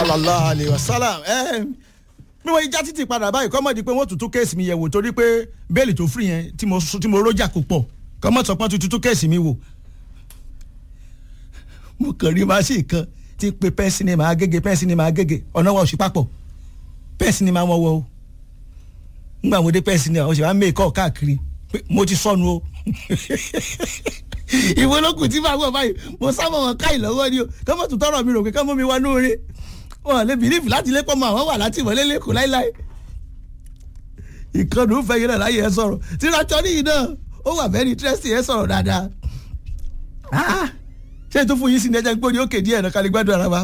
sallallahu alayhi wa sallam ẹ bí wọ́n já títì padà báyìí kọ́mọ̀ di pé wọ́n tuntun kéèsì mi yẹ̀ wò torí pé bẹ́ẹ̀lì tó firi yẹn tí mo tí mo rójà kó pọ̀ kọ́mọ̀ sọ pé wọ́n tuntun kéèsì mi wò. mo kàn rí máṣí kan tí ń pe pẹ́ẹ́sì ni màá gègé pẹ́ẹ́sì ni màá gègé ọ̀nà wa ò sí papọ̀ pẹ́ẹ́sì ni màá wọ́n wọ́ o ngbà mo dé pẹ́ẹ́sì ni àwọn ṣe máa ń mẹ́ẹ̀kọ́ káàkiri pé mo ti sọnù o ìwé olókùn tí màá wọ̀ báyìí mo sábà wọn ká ìlọ́wọ́ ni o kọ́mọ̀ tó tọrọ mi rò pé kọ́mọ̀ mi wá lóore wọn lè bìlífù láti lé pọ́nmọ́ àwọn wà láti ìwọlé lẹ́kọ̀ọ́ láíláí ìkànnì ń fẹ́ yín náà láyé ẹ sọ̀rọ̀ tírájọ́ níyì náà ó wà very interesting ẹ sọ̀rọ̀ dáadáa ṣé ètò fún yín sí ni ẹjẹ gbóni ókè díẹ̀ náà kálí gbádùn ara wa